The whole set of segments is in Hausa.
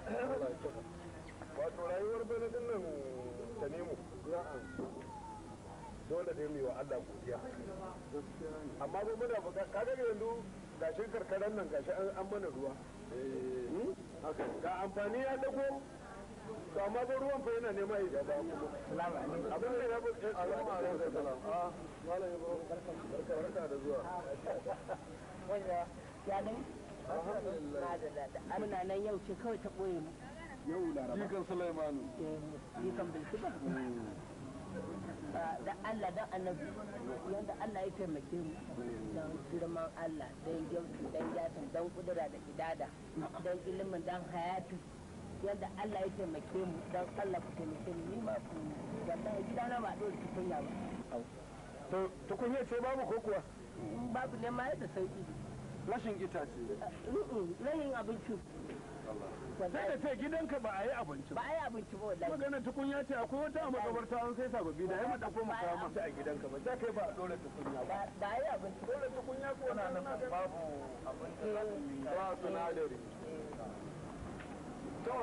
wato rayuwar bana din nan ta nemo dole ne mu yi wa Allah godiya amma ba muna buga kaga yanzu gashin karkaran nan gashi an mana ruwa ga amfani ya dago to amma ba ruwan fa yana nema ya gaba kuma abin da ya bu salamu alaikum salam ah malam ibro barka barka da zuwa ya dai muna nan yau ce kawai ta ɓoye mu yau laraba jikan sulaimanu yi kan bilki ba da Allah dan annabi yanda Allah ya taimake mu dan girman Allah dan gyautu dan jatin dan kudura da idada dan ilimin dan hayatu yanda Allah ya taimake mu dan Allah ku taimake mu ni ma ku wallahi gidana ba dole tukunya ba to tukunya ce babu ko kuwa babu ne ma da sauki rashin itace rayin abinci sai da ce gidanka ba a yi abinci ba a yi abinci ba wallahi magana tukunya ce akwai wata a makabarta an sai sababbi da ya mata ko mu kawo mata a gidanka ba sai kai ba a dole tukunya ba ba a yi abinci dole tukunya ko na nan babu abinci ba sinadari to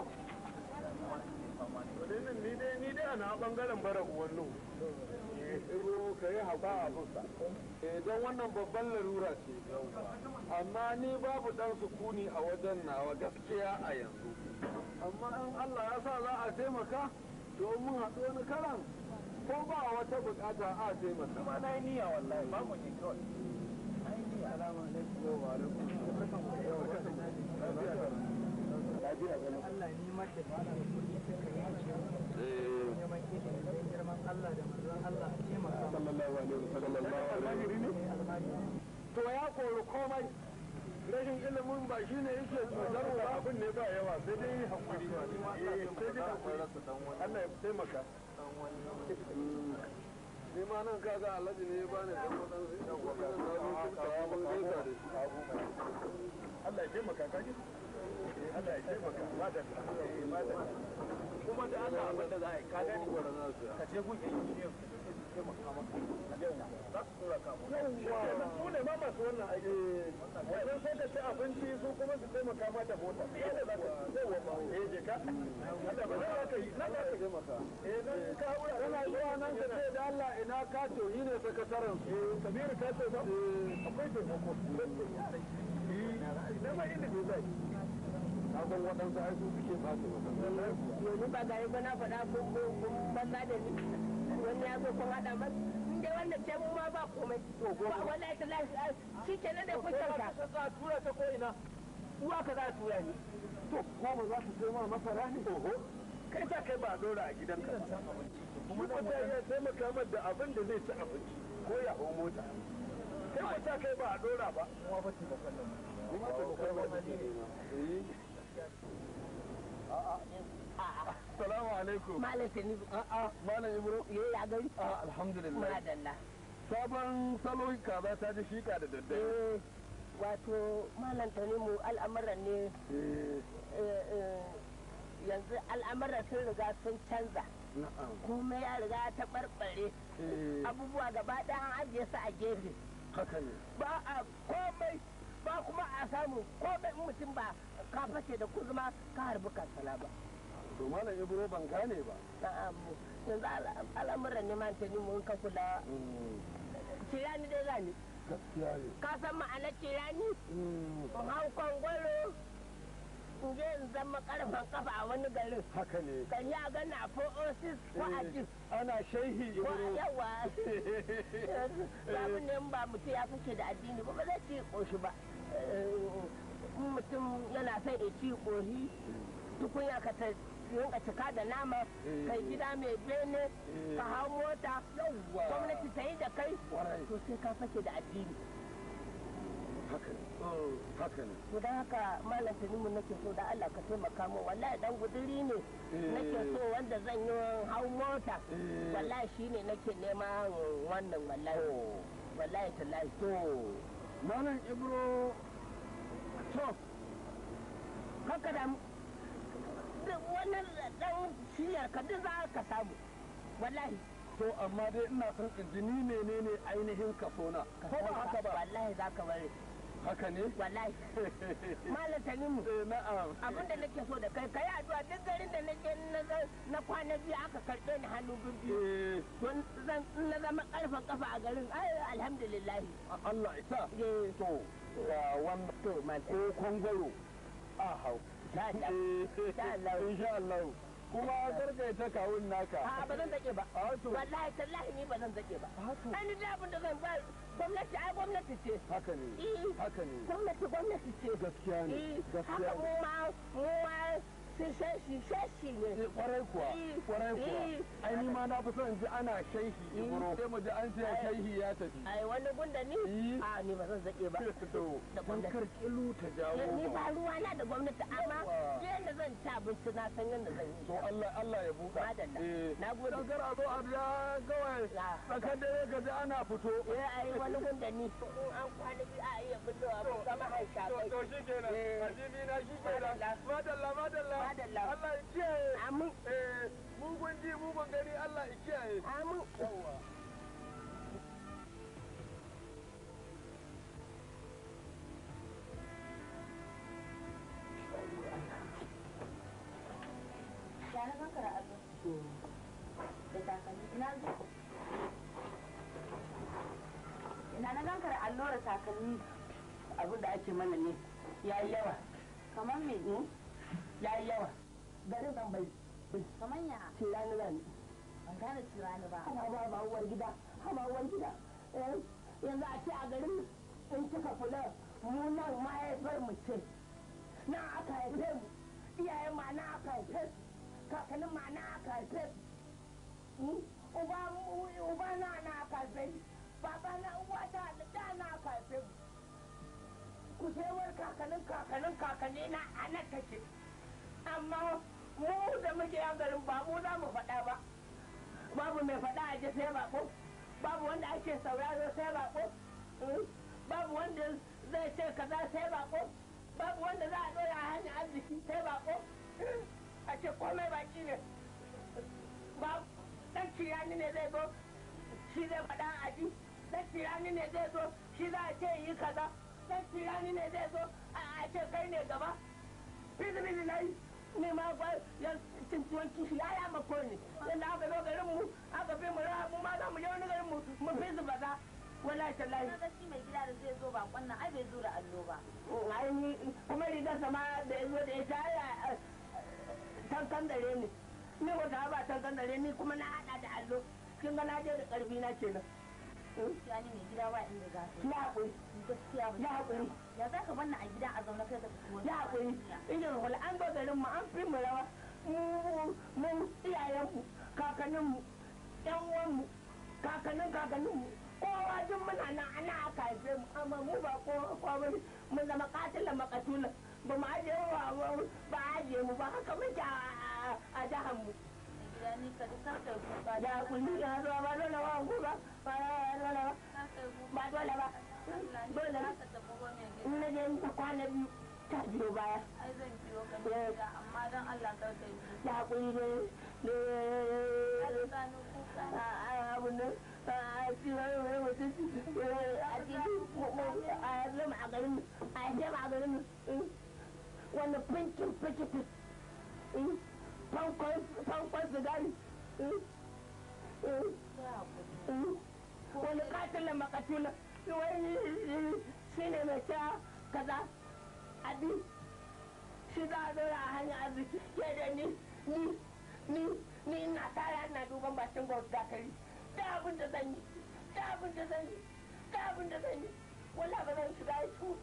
Wadinin ni dai ni dai ana bangaren bara uwannu. Iro ka yi hauka a fuska. Eh don wannan babban larura ce. Amma ni babu dan sukuni a wajen nawa gaskiya a yanzu. Amma in Allah ya sa za a taimaka to mun haɗu wani karan ko ba wata bukata a taimaka. Kuma na yi niyya wallahi ba mu ne kawai. Assalamu alaikum wa alaikum. Lafiya ganin. Allah ni mace ba da kuɗi sai ka yi cewa neman ilimi don girman Allah da manzon Allah a taimaka ma sallallahu alaihi wasallam to ya kori komai rashin ilimin ba shi ne yake cutar ba abin ne ba yawa sai dai hakuri eh sai dai hakuri Allah ya taimaka ni ma nan kaga alhaji ne ya bani dan wadan sai dan wadan na zo kun kawo mun gaisa da shi Allah ya taimaka kaji Allah ya taimaka madalla eh madalla kuma da Allah abin da za a yi ka gani ka je gun injiniyan su ne ma masu wannan aiki wannan sai ka ci abinci su kuma su taimaka ma da mota yadda za ka yawa ba eh je ka Allah ba za ka yi na za ka taimaka eh nan ka haura kana zuwa nan ka ce da Allah ina ka to yi ne sakataren eh kabiru ka ce ba akwai taimako eh na ma ilimi zai abin waɗansu ai su suke ɓace yanzu ba ga ba na faɗa kun banza da ni wani ya zo kun haɗa mas in dai wannan ce mu ma ba komai ba wallahi ta lafi shi ke nan da kusan ka za a tura ta ko ina uwa ka za a tura ni to goma za su ma masara ne oho kai ta kai ba a ɗora a gidanka kuma ta iya taimaka mar da abin da zai ci abinci ko ya hau mota kai ba ta kai ba a ɗora ba kuma ba ta bakon nan kuma ta bakon nan Salamu alaikum. malam tani A'a, Malam Ibro. ye ya gari Ah, alhamdulillah. madalla Sabon salo kaza ta ji shika da daddare. eh wato malam tani mu al'amuran ne Eh, eh, eh, yanzu al'amuran sun riga sun canza na'am. kuma ya riga ta barbare Eh, abubuwa gaba ɗaya an ajiye su a gefe haka ne. ba a komai ba kuma a samu komai in mutum ba ka fashe da kuzuma ka harbi kansala ba To Malam Ibro ban gane ba. na'am yanzu al- al'amuran neman ta mun ka kula tirani dai zani Gaskiya ne. ka san ma'anar tirani in hau kwangwaro in je in zama karfan kafa a wani garin Haka ne. kan ya gana a 406 ko a jin Ana shehi ko a Ibro. yawa babu ne in ba mutum ya fice da addini ba ba zai ci koshi ba in mutum yana son ya ci koshi tukunya ka ta rinka cika da nama kai gida mai bene ka hau mota Yawwa. gwamnati ta yi da kai Kwarai. to sai ka fashe da addini Haka ne. Haka ne. to don haka malam tanimu nake so da Allah ka taimaka min wallahi dan guduri ne nake so wanda zan yi hau mota Eh. wallahi shine nake neman wannan wallahi wallahi tallahi To, Malam Ibro. To, haka da duk wannan dan shiyar ka duk za ka samu wallahi to amma dai ina son in ji ni menene ainihin kasona. ka Ko ba san haka ba? wallahi za ka bari haka ne wallahi malam tanimu eh na'am abin da nake so da kai kai addu'a duk garin da nake na ga- na kwana biyu aka karɓe ni hannu biyu eh don zan in na zama karfan kafa a garin ai alhamdulillah Allah isa eh to ga wannan to man ko kwangwaro a hau ta ta insha Allah. insha Allah kuma karka ta kawun naka a ba zan zake ba a to wallahi tallahi ni ba zan zake ba haka an da abin da zan ba gwamnati ai gwamnati ce haka ne eh haka ne gwamnati gwamnati ce gaskiya ne eh gaskiya haka mu ne ma mu ma sai shashi shashi ne Eh, kwarai kuwa Eh, kwarai kuwa eh. ai ni ma na fi son in ji ana shaihi ibro sai mu ji an ce shaihi ya tafi ai wani gunda ni Eh. a ni ba zan zake ba to Da dan gwamnati. kar kilu ta jawo ni ba ba ruwa na da gwamnati amma Yawwa. yadda zan ci abinci na san yadda zan yi to Allah Allah ya buka Madalla. eh Na gode. dan kar a zo a ja kawai Na. tsakar dare ka ji ana fito eh ai wani gunda ni in an kwana biyu a iya fitowa mu zama hanshakai to shi kenan Eh. ajibi na shi kenan Madalla. madalla madalla Madalla. Allah ya kiyaye amin eh mugun ji mugun gani Allah ya kiyaye amin yawa Ya na kankara allo. Da takalmi. Ina zo. Ina na kankara allo da takalmi. abin da ake mana ne ya yi yawa Kamar me? ya yi yawa garin zan bai Kamar ya? ce rani rani Ban gane cirani ba. hama ba ba uwar gida hama uwar gida Eh, yanzu a ce a garin in kika kula mu nan mahaifar mu ce nan aka haife mu iyayen ma na aka haife su kakannin ma na aka haife su Hmm? uba uba na na aka haife ni baba na uwa ta da da na aka haife mu kushewar kakannin kakannin kakanni na a nan take amma mu da muke yan garin ba mu za mu faɗa ba babu mai faɗa a ji sai bako babu wanda ake sauraro sai bako Hmm? babu wanda zai ce kaza sai bako babu wanda za a ɗora a hanyar arziki sai bako Hmm? a ce komai baki ne ba ɗan kirani ne zai zo shi zai faɗa a ji ɗan kirani ne zai zo shi za a ce yi kaza ɗan kirani ne zai zo a a ce kai ne gaba bizi bizi na yi ne ma ba ya tuntuwan kishi ya ya mako ne yadda aka zo garin mu aka fi mu raha mu ma za mu je wani garin mu mu fi su baza wallahi tallahi Na ga shi mai gida da zai zo bakon nan ai bai zo da allo ba. ai ni kuma rigar sama da ya zo da ita ya tankan dare ne ni wata ba tankan dare ni kuma na hada da allo kin ga na je da karfi na kenan Gaskiya ni mai gida ba inda za ka ya haƙuri yi. Gaskiya ba. ya haƙuri Ya za ka banna a gida a zaune kai ka fito wani ya haƙuri idan wala an zo garin mu an fi mu rawa mu mu iyayenmu kakanninmu yan uwanmu kakannin kakanninmu kowa duk muna nan ana aka haife mu amma mu ba kowa kowa bane mun zama katilan makatulan ba mu ajiye wa ba a ajiye mu ba haka muke a- a jihar mu Mai gida ni ka ji kar kai kuka. ya haƙuri ya zuwa ba dole ba ku ba ba dole ba Kar kai kuka. ba dole ba Allah ni dole ba ba ka tafi ba mai gida. in na je ta kwana biyu ta biyo baya Ai zan biyo ka mai gida amma don Allah kar kai kuka. ya haƙuri ne ne Kar ka ni kuka. abin nan a cikin wani mutum a cikin a zama a garin a zama a garin wani pinkin pikitin fankon sigari Sai haƙuri. wani katilin makatula wani shi ne mai sha kaza abi shi za a zora a hanyar arziki ke da ni ni ni ni ina tara ina duban bakin gwamnati dakari da abin da zan yi da abin da zan yi da abin da zan yi wala ba zan shiga su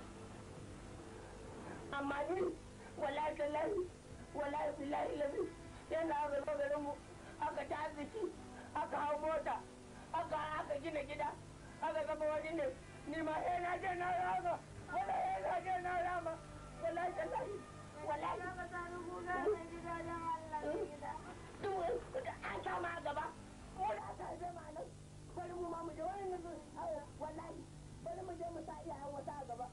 amma ni wala tallahi wala billahi lazi yana aka zo garin mu aka ta arziki aka hau mota aka aka gina gida aka gaba wani ne ni ma eh na je na rama wala eh na je na rama wala tallahi wala Ka sa ni kuka mai gida don Allah mai gida. duk an kama a gaba wala ta zama nan bari mu ma mu je wani nan wallahi bari mu je mu sa iyayen wata a gaba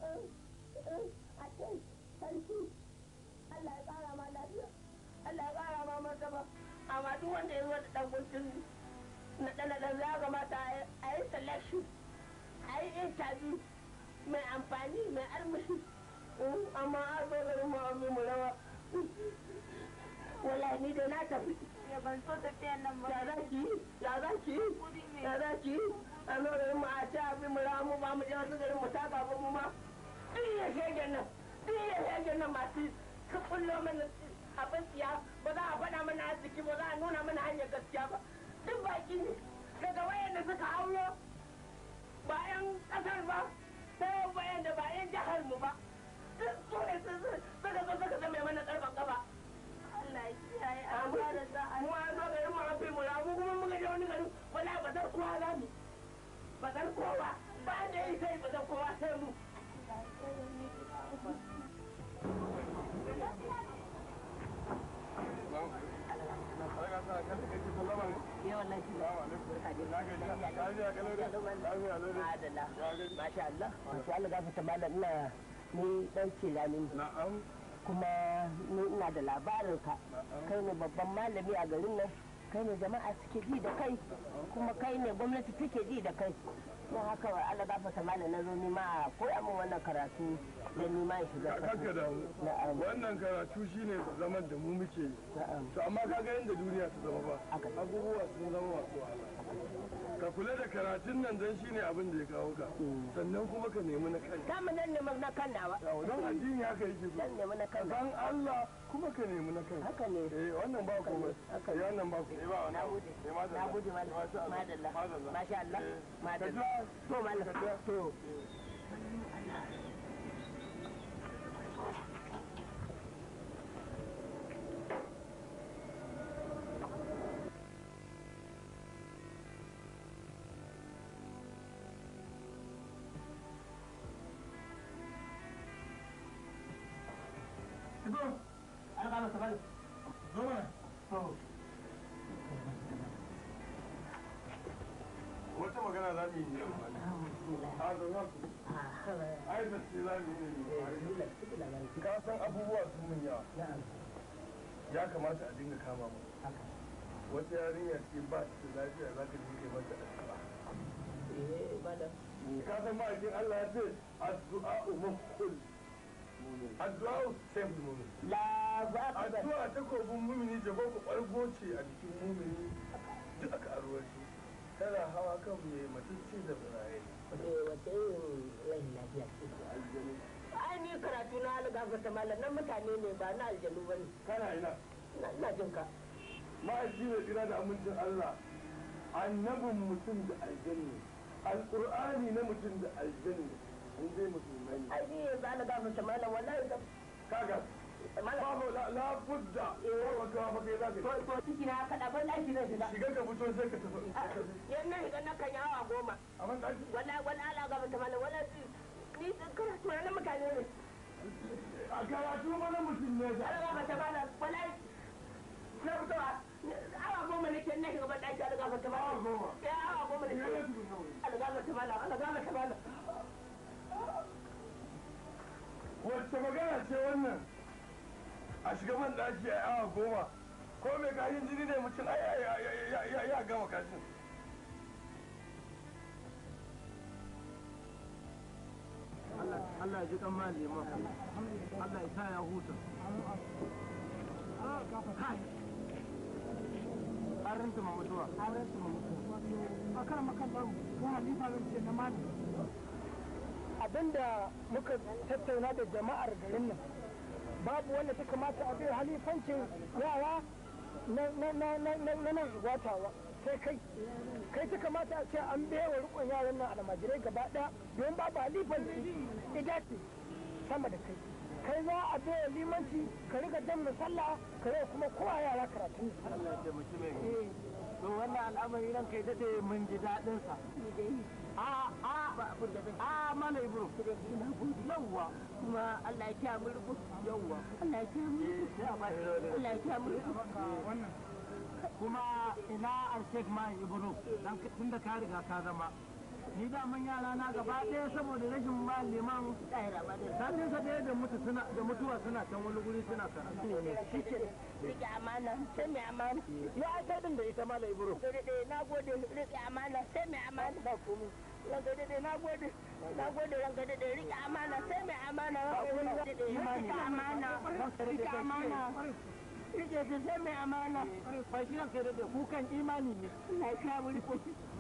a ce sarki Allah ya kara ma lafiya Allah ya kara ma martaba amma duk wanda ya zo da dan guntun na dan dan ya kamata a yi selection a yi interview mai amfani mai armashi amma a zo garin mu abin mu rawa wallahi ni da na tafi Ya ban so tafiyan nan ba. ya za ki ya za ki Kudi ne. ya za ki a zo garin mu a ci abin mu rawa mu ba mu je wasu garin mu taka ba mu ma duk ya shegen nan duk ya shegen nan masu ka kullo mana abin tsiya ba za a faɗa mana arziki ba za a nuna mana hanyar gaskiya ba duk baki ne daga wayanda suka hauro ba 'yan ƙasar ba ko bayan da ba 'yan jihar mu ba duk su ne suka zo suka zama mana ƙarfan ƙafa Allah ya kiyaye a fara za a mu an zo garin mu an fi mu ramu kuma muka je wani garin wala ba zar kowa za mu ba zar kowa ba da yi sai ba zar kowa sai mu yawan nan adala masha Allah masha Allah ga fita malam ina ni dan cirani na'am kuma ni ina da labarin ka kai ne babban malami a garin nan kai ne jama'a suke ji da kai kuma kai ne gwamnati take ji da kai don haka wa Allah gafarta malam na zo ni ma koya min wannan karatu da ni ma in shiga kanka da na'am wannan karatu shine zaman da mu muke yi na'am to amma kaga yadda duniya ta zama ba Haka. abubuwa sun zama masu wahala ka kula da karatun nan dan shine abin da ya kawo ka sannan kuma ka nemi na kanka ta mu nan ne na kan nawa don addini haka yake so nan nemi na ka kan san Allah kuma ka nemi na kanka haka ne eh wannan ba komai Haka eh ne. wannan ba komai ba na gode na gode malam madalla masha Allah madalla to malam to an kama ta bari zo mana to wata magana za mu yi ne a zo za ku ai da ce za mu yi ne ka san abubuwa sun mun yawa ya kamata a dinga kama mu wata yarinya ce ba ta da lafiya za ka dinga mata addu'a eh madam ka san ma'aikin Allah ya ce addu'a umukul addu'a sai mumin la ba ka ba addu'a ta kofin mumini jaba ku ɓargo ce a jikin mumini duk aka arwaci tana hawa kan mai matacce da biraye wace irin rahin lafiya ce ai ni karatu na algafa ta malam nan mutane ne ba na aljanu ba ne kana ina ina jin ka ma'aiki mai kira da amincin Allah annabin mutum da aljanni alƙur'ani na mutum da aljanni in dai musulmai ne ai ni yanzu algafa ta malam wallahi da kaga malam babu la la budda ko wata ba kai za to ka to ciki na kada ban daki zai shiga shiga ka fito sai ka tafi yan nan shiga na kan yi awa goma a man daki wallahi wallahi algafa ta malam wallahi ni karatu na mutane ne a karatu mana mutum ne da algafa ta malam wallahi na fitowa awa goma nake na shiga ban daki algafa ta awa malam goma eh awa goma shiga ne nake tukun kawai algafa ta malam algafa ta malam wacce magana ce wannan a shiga man daki a awa goma ko mai kashin jini ne mutum ai ai ai ai ai ya gama kashin Allah ya ji kan ma liman Allah ya sa ya huta kai an rinta ma mutuwa an rinta ma mutuwa a kan makallan ko halifa zan ce na mali abinda muka tattauna da jama'ar garin nan babu wanda ta kamata a bai halifancin yara na nan watawa sai kai kai ta kamata a ce an bewa rikon yaran nan almajirai gaba daya don babu halifan ida ce sama da kai kai za a bewa limanci ka riga jan misalla ka riga kuma kowa yara karatu Allah ya taimaki mai Eh, to wannan al'amari ran kai dade mun ji daɗin sa a a a mana ibro yawwa kuma Allah ya kiya mu rubu yawwa Allah ya kiya mu rubu Allah ya kiya mu rubu kuma ina alshek ma ibro dan tun da ka riga ka zama ni da man yara na gaba ɗaya saboda rashin maliman tsayira ba da sanin sa ɗaya da mutu suna da mutuwa suna can wani guri suna karatu rike amana sai mai amana ya ai sai din da ita mala ibro sai dai na gode rike amana sai mai amana ba komai ranka daɗe na gode na gode ranka daɗe rike amana sai mai amana rike amana rike amana rike su sai mai amana fashi ranka da kukan imani ne na sha mulko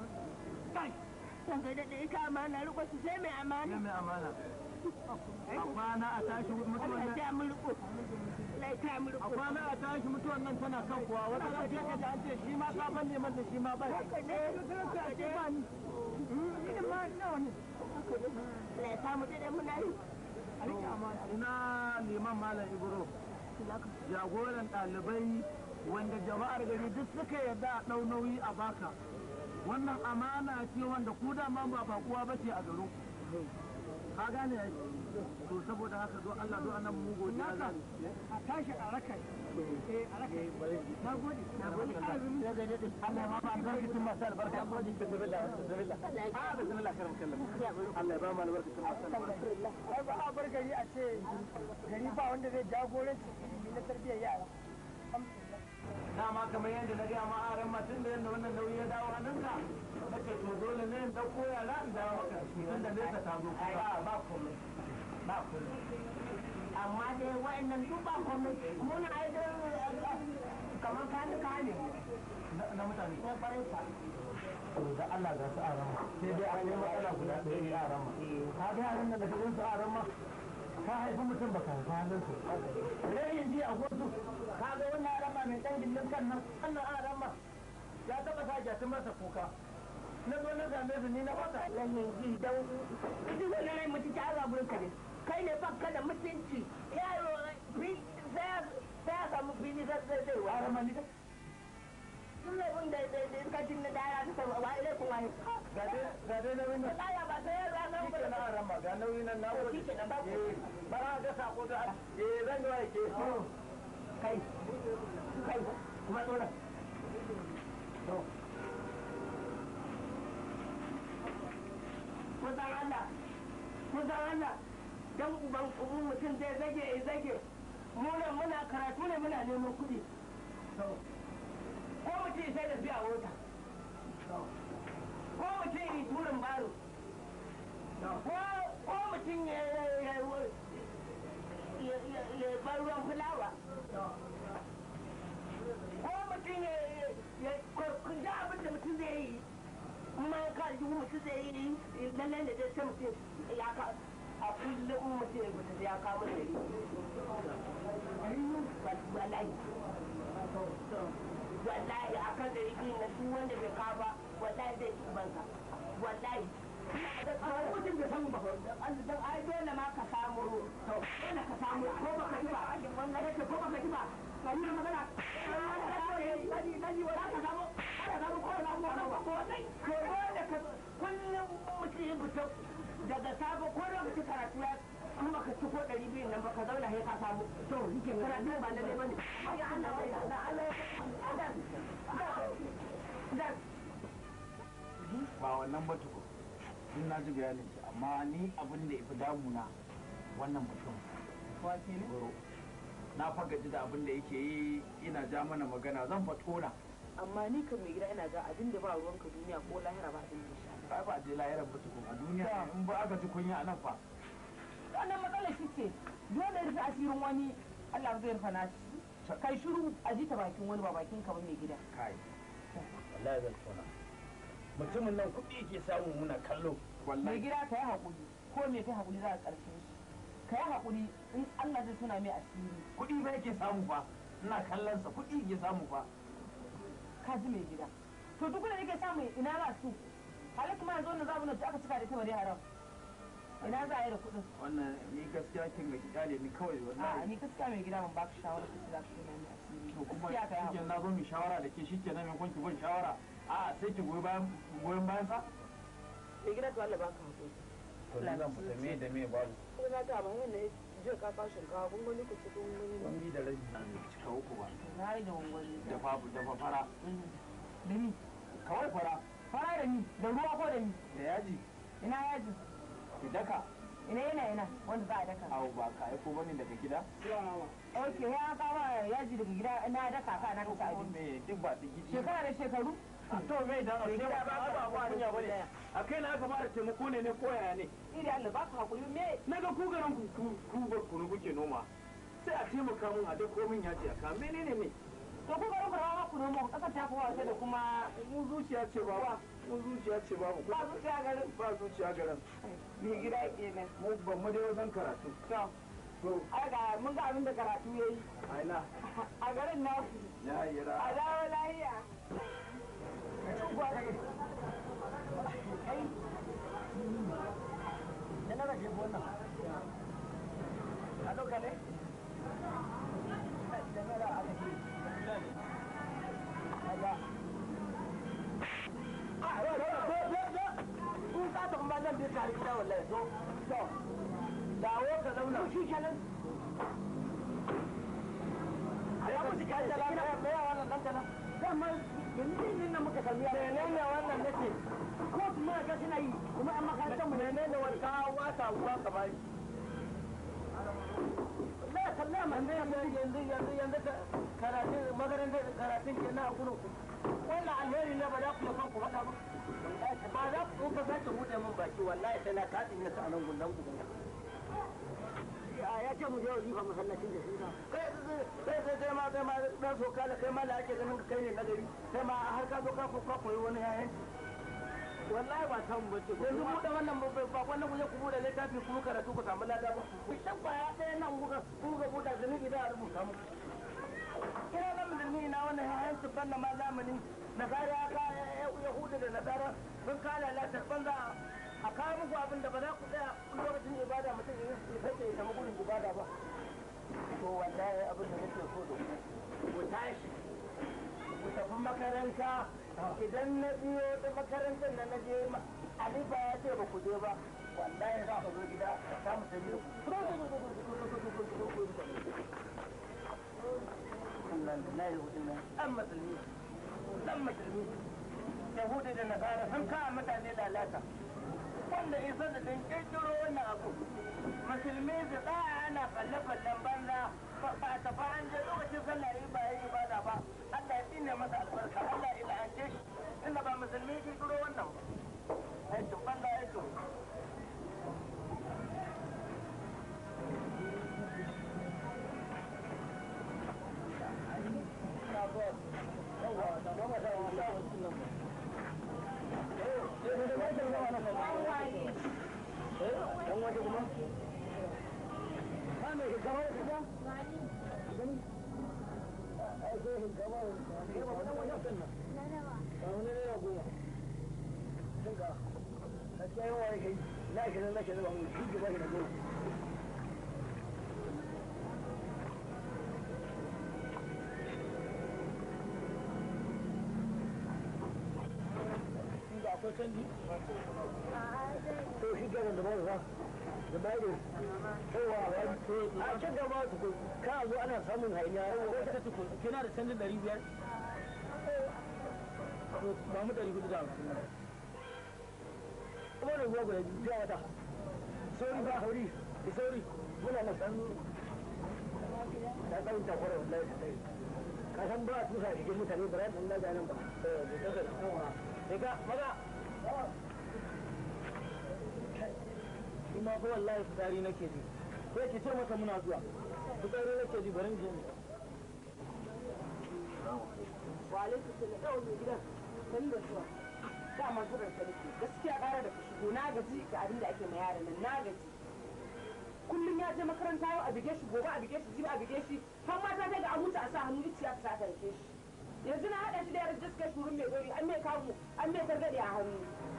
ranka daɗe ita amana riko su sai mai amana mai amana a kwana a tashi mutuwan Allah nan ya mulko Allah ya mulko a kwana a tashi mutuwan nan tana kan kuwa wata ran sai ka ji an ce shi ma sabon neman da shi ma ba shi haka ne a ce ba ni ni ma nawa ne Allah ya samu daɗe muna yi ina liman malam ibro jagoran ɗalibai wanda jama'ar gari duk suka yarda a ɗau nauyi a baka wannan amana ce wanda ku dama ba bakuwa ba ce a garin ka gane ai to saboda haka zo Allah zo annan mu godiya za a tashi a raka eh a raka na gode na gode Allah ya ba mu albarkacin masu albarka bismillah bismillah ah bismillah karam kallam Allah ya ba mu albarkacin masu albarka ai ba a bar gari a ce gari ba wanda zai jagoranci ilimi na tarbiyyar yara dama kamar yadda na gaya ma aran matun da yadda wannan nauyi ya dawo hannunka nake to dole ne in dauko yara in dawo maka tun da nesa ta zo kusa ba komai ba komai amma dai wa'annan duk ba komai muna ai da kamar kani kani na mutane ne farin sa to da Allah ga su aran ma sai dai akwai matsala guda ɗaya ya aran ma ka ga yaran da daga su aran ma ka haifi mutum baka haifi halin su rayin ji a gosu ka ga wannan aran ma mai ɗan gindin kan nan wannan aran ma ya taɓa sa jatin masa kuka na zo na same su ni na wata wannan ji dan duk wani rai mutu ta ala gurin ka ne kai ne baka da mutunci yaro fi sai ya- sai ya samu fili zai zai zai wa aran ma ni dai sun laifin da da da iskacin na dara ta sama wa ilai kuma ne ga dai ga dai nauyin nan tsaya ba sai ya zama shi ke na aran ma ga nauyin nan na To, gode shi ke nan, ba ku. eh bara ga sako da eh zan ga wai ke kai kai kuma tsoron kusan Allah kusan Allah dan uban uban mutum zai zage ya zage mu nan muna karatu ne muna neman kuɗi ko mutum sai da biya wata ko mutum yi turin baro ko mutum ya ya bar ruwan fulawa ko mutum ya ya kun da abin da mutum zai yi kuma ka ji mutum zai yi lallai da zai sai mutum ya ka a kullum mutum ya gudu ya kawo da yi wallahi wallahi a kan da yi na duk wanda bai kawo ba wallahi zai ci banka wallahi mutum bai samu ba dan ai dole ma ka samu dole ka samu ko baka ji ba wannan yake ko baka ji ba ka yi magana dani dani wala ka samu ka samu ko na mu ba ko dai ko dole ka kullum mutum ya fito daga sabo ko lokaci karatu ya kuma ka ci ko ɗari biyu nan ba ka zauna sai ka samu to yake karatu ba lalle bane ya Allah ya Allah Allah ba wannan ba tuku in na ji bayanin ki amma ni abin da ifi damuna wannan mutum goro na fagaji da abin da yake yi ina ja mana magana zan fa tona amma ni kan mai gida ina ga abin da ba ruwanka duniya ko lahira ba abin da ya sha ba ba je lahirar ba tuku a duniya in ba aka ji kunya a nan fa wannan matsalar shi ce dole rufe asirin wani Allah zai rufa nashi kai shiru a ji ta bakin wani ba bakin ka ba mai gida kai wallahi zan tona mutumin nan kuɗi ke samu muna kallo mai wallahi gida ka yi haƙuri ko me kai haƙuri za a ƙarshe shi ka yi haƙuri in Allah zai tuna mai asiri kuɗi ba yake samu fa ina kallon sa kuɗi yake samu fa ka ji mai gida to duk da yake samu ina za su halin kuma yanzu wannan zamu da aka cika da ta bare haram ina za a yi da kuɗin wannan ni gaskiya kin ga kyale ni kawai a wallahi ni gaskiya mai gida ban baka shawara ka za ka tuna mai asiri to kuma gaskiya ka yi shike haƙuri na zo mu shawara da ke shike na mai kwanki ban shawara a sai ki goyi bayan goyon bayan sa mai gida to Allah baka haƙuri to ni zan fita me da me babu ko na ta ba yana je ka kawo shinkawa kun gani ku ci kun gani ba wani da rabi cika uku ba na yi da wangwani da babu da fara da ni kawai fara fara da ni da ruwa ko da ni da yaji ina yaji ki daka ina yana yana wanda za a daka awo ba ka aiko bane daga gida ok ya kawo yaji daga gida na daka ka na kasa abinci me duk ba ta gidi shekara da shekaru to me dan a Mai ce gida ba ba ka ba ba kunya bane daya. a kai na aka fara taimako ne ne ko yaya ne iri Allah ba ka hakuri me na ga ku garin ku ku ku bar kunu kuke noma sai a taimaka mun a da komin ya ce aka menene ne to ku garin ku rawa ku nomo kasar ta kowa sai da kuma mu zuciya ce ba mu zuciya ce babu ba su tsaya garin ba zuciya garin mai gida kenan mu ban mu dai wajen karatu to to ai ga mun ga abin da karatu yayi aina a garin naku ya yi ra a dawo lahiya da na rage wannan a ɗauka ne da na da aka ce kaga a yau da ko ko ko kun ka ta kuma zan bi tare gida wallahi to to dawo ka zauna shi kenan a ya mutu kai da lafiya me ya wannan dan kana dama yanzu ne nan muka kalli menene wannan nake ko kuma ga suna yi kuma an makarantar mu menene wani kawo wata uwa kamar na kalla ma ne yanzu yanzu yanzu yanzu karatun makarantar karatun ke na kuno wannan alheri ne ba za ku san ku faɗa ba ba za ku ka sake buɗe min baki wallahi sai na kaɗin ya sa nan gundan ku ya ce mu je wazifa masallacin da shi kai kai kai kai ma kai ma dan so kala kai ma da ake ganin kai ne nagari kai ma har ka zo ka ko ka koyi wani yayin wallahi ba san bace yanzu mu da wannan ba wannan ku je ku bude littafi ku karatu ku samu lada ba ku san ba ya ɗaya nan ku ku ga buɗa zunubi da a rubuta mu kira na musulmi na wannan yayin su banna ma zamani nasara ka yahudu da nasara sun kala latar banza a kawo muku abin da ba za ku tsaya lokacin ibada mutum ya sake ya samu gudun ibada ba to wallahi abin da nake so da ku ku tashi ku tafi makaranta idan na biyo da makarantar na na je alifa ya ce ba ku je ba wallahi za ka zo gida ka samu sani da musulmi dan musulmi yahudi da nasara sun kawo mutane lalata wanda isa da din kirkiro wannan abu musulmi su tsaya ana kalle-kallen banza ba a tafi an je lokacin sallah yi ba yi ibada ba Allah ya tsine masa albarka Allah ya la'ance shi inda ba musulmi kirkiro wannan aikin banza aikin dan waje kuma ba mai gaba da kaza gani ai sai gaba da ba dan waje kan nan ba wani ne ya goma kin ga gaskiya yawa yake na shi na shi ba mu shi gaba shi da goma akwai canji to shi kenan da ba za da ba da yawa a can gaba tukun ka zo ana samun hainiya yawa ta tukun kina da canjin ɗari biyar to ba mu ɗari hudu da hamsin kuma da ruwa guda biyu ya wata sauri ba hauri da sauri muna na san ta ɗan takwara wallahi ta ɗari ka san ba a tusa cikin mutane ba za ta ɗan nan ba sai ka maza kuma ko wallahi fitari nake ji ko ki ce masa muna zuwa fitari nake ji barin je wa alaikum salam yau mai gidan sani da zuwa dama zuran sa nake gaskiya ƙara da shigo na gaji ga abin da ake ma yaran nan na gaji kullum ya je makaranta yau a bige shi gobe a bige shi jibi a bige shi har mata ta ga a mutu a sa hannu iciya ta ta rike shi yanzu na haɗa shi da yaran jiskar shurun mai gori an mai kamu an mai targaɗe a hannu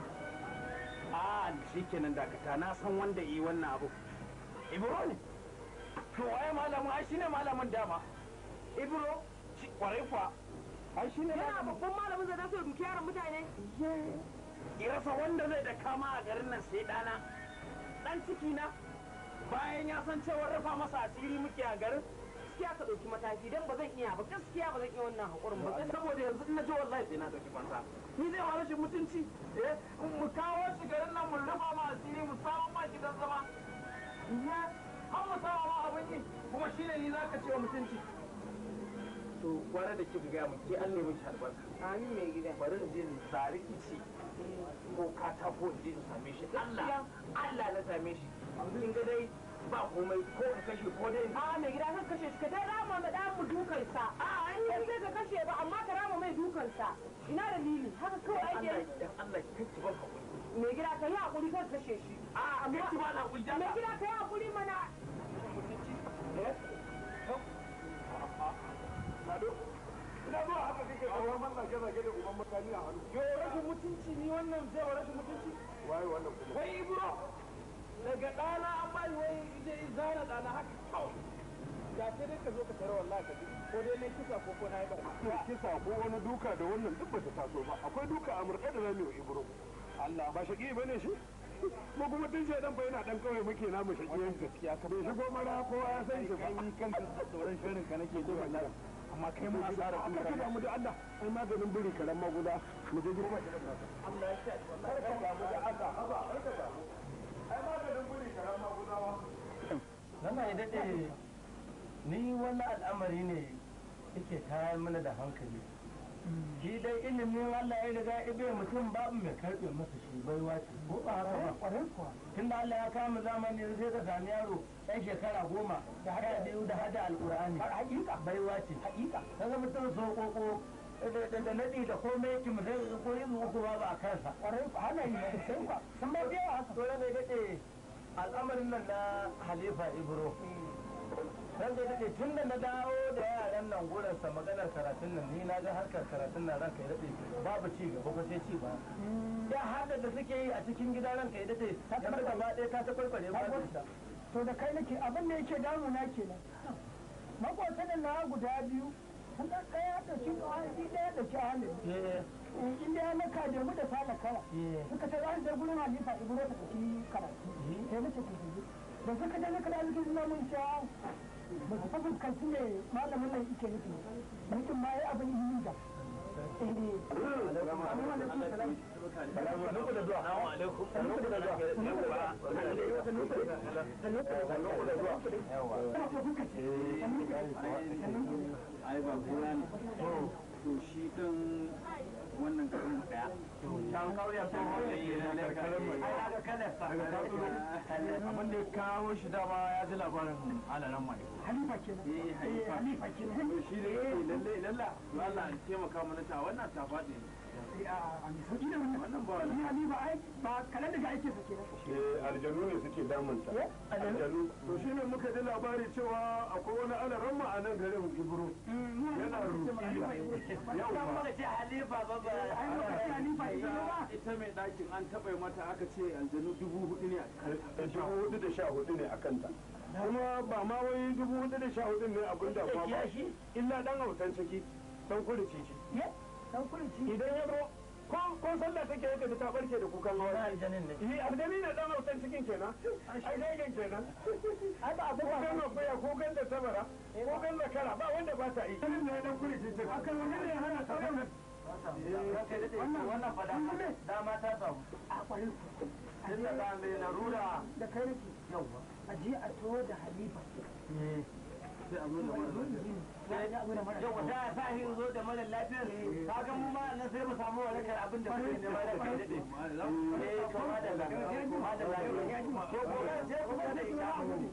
a shi kenan dakata na san wanda yi wannan abu ibro ne to waye malamin ai shine malamin dama ibro shi kwarai kwa ai shine yana babban malamin zai dace duki yaran mutane irasa wanda zai da kama a garin nan sai dana dan ciki na bayan ya san cewa rufa masa asiri muke a garin gaskiya ka ɗauki mataki don ba zan iya ba gaskiya ba zan iya wannan haƙurin ba saboda yanzu in na ji wallahi sai na dauki fansa ni zai wa rashin mutunci eh mu kawo shi garin nan mu rufa ma asiri mu samu ma gidan zama ya har mu samu ma abin yi kuma shine ni zaka ce wa mutunci to kwana da kika gaya mun ke an nemi shi albarka amin mai gida bari in je in tsari ice ko katako in je in same shi Allah Allah na same shi in ga dai ba komai ko in kashe ko dai a mai gida kan kashe shi ka dai rama ma dan mu dukan sa a an yi sai ka kashe ba amma ka rama mai dukan sa ina dalili haka kawai ake Allah yi dan Allah kake ban hakuri mai gida ka yi hakuri kan kashe shi a amma ki ba na hakuri dan mai gida ka yi hakuri mana ina zuwa haka kake kawo man zage zage da uban mutane a hannu yo rashin mutunci ni wannan zai wa rashin mutunci waye wannan kuma wai ibro daga ɗana an bani wai zai zana ɗana haka kawai ya sai dai ka zo ka tare wallahi ka ji ko dai ne kisa ko ko na yi ba kisa ko wani duka da wannan duk ba ta taso ba akwai duka a murɗe da zamu yi ibro Allah ba shaki bane shi ko kuma tun shaidan fa yana dan kawai muke namu shakiyan gaskiya ka bai shigo mara kowa ya san shi ba ni kanka tsoron shirin ka nake ji wallahi amma kai mu asara kun ka mu da Allah ai maganin biri karan maguda mu je girma Allah ya ce kar ka damu da Allah haba kar ka damu ai maganin biri karan magudawa Zama ya daɗe ni wani al'amari ne yake tayar mana da hankali. Shi dai ilimin Allah ya riga ibe mutum babu mai karɓe masa shi baiwa ce ko ba haka ba. Tun da Allah ya kama zamani sai ka sami yaro ɗan shekara goma da hada biyu da hada alƙur'ani. Hakika baiwa ce. Hakika. Kaga mutum so koko da naɗi da komai yake mu sai ko yin uku ba ba a kansa. Ƙwarai ku hana yi sai ku. Sun ba biya haka. Dole ne daɗe al'amarin nan na halifa ibro ran da daɗe tun da na dawo da yaran nan gurinsa maganar karatun nan ni na ga harkar karatun nan ranka ya daɗe babu ci gaba ko sai ci ba ya hada da suke yi a cikin gida ranka ya daɗe yanzu gaba ɗaya ta ta kwalkwale ba da ita to da kai nake abin da yake damuna kenan makwatan na guda biyu sun ɗan ɗaya da shi ɗaya ɗaya da shi halin eh inda ya maka da mu da sala kara eh suka ce an je gurin halifa ibro ta tafi karatu sai nace ku je da suka je suka dawo cikin namun sha ba su fa fuskanci ne malamin nan yake nufi mutum ma ya abin yi da Sannu da zuwa. Assalamu alaikum. Sannu da zuwa. ai ba gona ne to shi din wannan karin daya can kauyen tsohon da yi na karkarar mai ai ga kalarsa abin da ya kawo shi dama ya ji labarin alaran mai halifa kenan eh haifa halifa kenan to shi da yake lalle lalla to Allah ya taimaka mana ta wannan ta faɗi a mai sauki da wannan wannan ba ni halifa ai ba kalan daga aikin sa kenan eh aljanu ne suke damunta aljanu to shine muka ji labari cewa akwai wani alaran a nan garin ibro yana rukiya yau ba muka ce halifa ba ba ai muka ce halifa ibro ba ita mai ɗakin an taɓa mata aka ce aljanu dubu hudu ne a dubu hudu da sha hudu ne a kanta kuma ba ma wai dubu hudu da sha hudu ne abin da ba ba illa dan hautan ciki dan kurici shi ye dan kurici idan ya zo ko ko sallah take yake da ta barke da kukan na hawa aljanin ne yi aljani ne dan hautan cikin kenan ai daigan kenan ai ba abu ko ba kan akuya ko kan da tabara ko kan da kara ba wanda ba ta yi ne dan kurici ce akan wani ne hana ta wannan wannan fada dama ta samu a kwarin tun da ɗan mai larura da kai nake yauwa a je a tawo da halifa sai a zo da mara yauwa da ya sa hin zo da mara lafiyar ka ga mu ma nan sai mu samu warakar abin da muke nema da kai daɗe eh to ma da lafiya ma da lafiya to gobe sai kuma da ita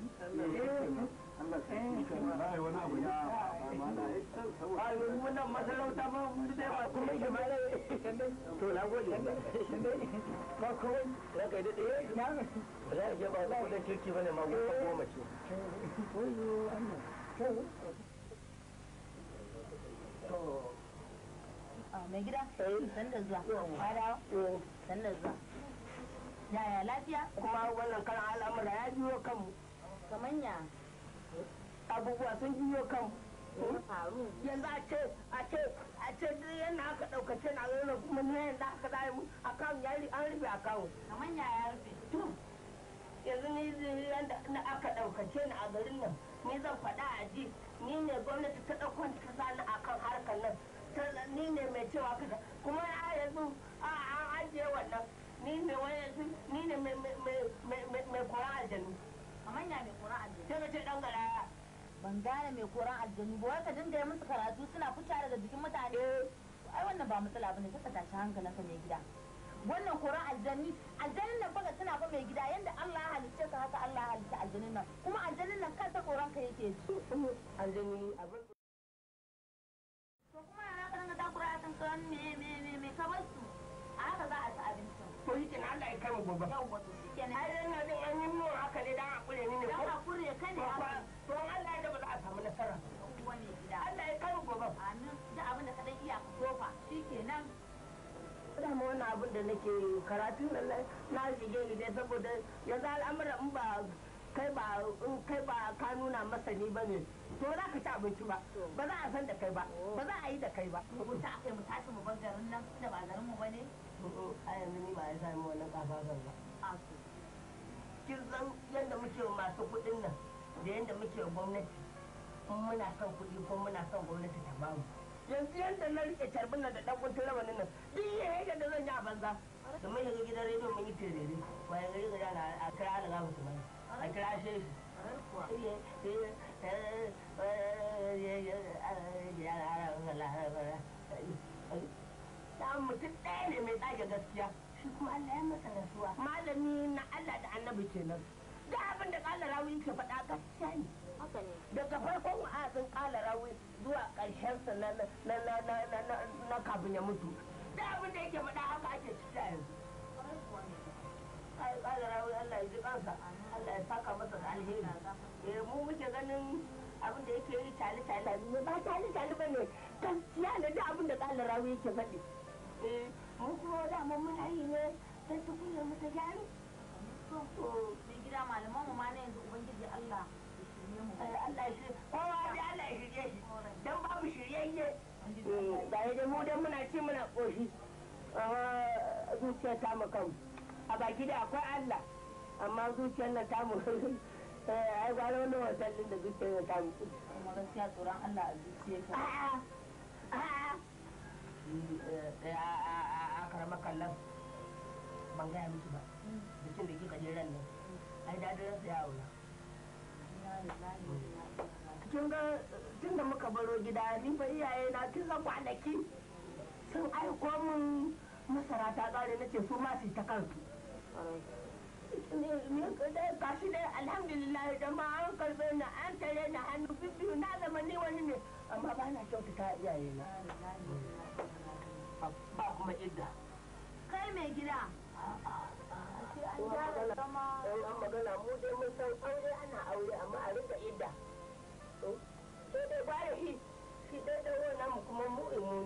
ai wani abu ne a wannan masarauta ba mu da ba kuma shi ma to na gode ba kawai ranka da ɗaya na ba za a je ba za ku da kirki bane ma goma ce koyo Allah to mai gida san da zuwa fara san da zuwa yaya lafiya kuma wannan karan al'amura ya biyo kanmu kamar ya abubuwa sun biyo kanmu faru yanzu a ce a ce a ce duk yadda aka ɗaukace na rana kuma ne yadda aka zai mu akawun ya ri- an rufe akawun kamar ya ya rufe yanzu ni zai yadda na aka ɗaukace ni a garin nan ni zan faɗa a ji ni ne gwamnati ta ɗaukon ta sani a kan harkar nan Ta- ni ne mai cewa kaza kuma a yanzu a an ajiye wannan ni ne wani yanzu ni ne mai mai mai mai mai mai kora aljanu kamar ya mai kura aljanu sai ka ce ɗan garaya ban gane mai koran aljanu ba wai ka dinga yi musu karatu suna fita daga jikin mutane ai wannan ba matsala bane ka tashi hankalinka mai gida wannan koran aljanni aljannin nan baka tana fa mai gida yanda Allah ya halicce ka haka Allah ya halicce aljannin nan kuma aljannin nan kansa koran ka yake ji aljani abin to kuma yana ka dinga takura a kan koran me me me me ka bar su a haka za a ci abincin to yi kenan Allah ya kai mu gobe yawwa to shikenan ai dan yanzu an yi mun haka ne dan hakuri ne ne dan ko hakuri ka ne to haka fa- to Allah ya da ba za a samu nasara yawwa mai gida Allah ya kai mu gobe amin da abin da ka dan iya ka tofa shikenan dama wannan abin da nake karatu nan na- na shige ni dai saboda yanzu al'amuran in ba kai ba in kai ba ka nuna masani ba ne to za ka ci abinci ba ba za a san da kai ba ba za a yi da kai ba mu ta akai mu tashi mu bar garin nan da ba garin mu bane a yanzu ni ba ya sami wannan kafafan ba a to kin san yadda muke wa masu kuɗin nan da yadda muke wa gwamnati in muna son kuɗi ko muna son gwamnati ta bamu yanzu yadda na rike carbin nan da ɗan kuntun rawanin nan duk yayin da zan yi a banza da mun shiga gidan rediyo mun yi terere bayan gari ga yana a kira alaga musu mai a kira shi da mutum ɗaya ne mai ɗage gaskiya shi kuma Allah ya masa rasuwa malami na Allah da annabi kenan da abin da ƙala rawi yake faɗa gaskiya ne haka ne daga farkon wa'azin ƙala rawi zuwa ƙarshen sa na na na na na na na kafin ya mutu da abin da yake faɗa haka ake ciki a yanzu ai ƙala rawi Allah ya ji kansa Allah ya saka masa da alheri eh mu muke ganin abin da yake yi tali tali ne ba tali tali bane gaskiya ne da abin da ƙala rawi yake faɗi eh mu kuma da mun muna yi ne don tukunya mu ta gyaru to mai gida malaman mu ma na yanzu ubangiji Allah ya shirye mu Allah ya shirye kowa da Allah ya shirye shi dan babu shiryayye da ya da mu dan muna ci muna koshi zuciya ta mu kan a baki da akwai Allah amma zuciyar nan ta mu ai gwara wani wasallin da zuciyar nan ta mu kuma gaskiya tsoron Allah a zuciyarka a'a a'a a karama kallon ban gaya miki ba bikin da kika je ran nan ai dadin rasa ya aura kin ga tun da muka baro gida ni fa iyaye na tun ga kwanaki sun aiko min masara ta kare nace su ma su ta kansu gashi dai alhamdulillah da ma an karbe na an tare na hannu biyu na zama ni wani ne amma ba na kyautata iyaye na ba kuma idda kai mai gida an magana mu dai mun san aure ana aure amma a rika idda sai dai ba da shi shi dai da wannan mu kuma mu imu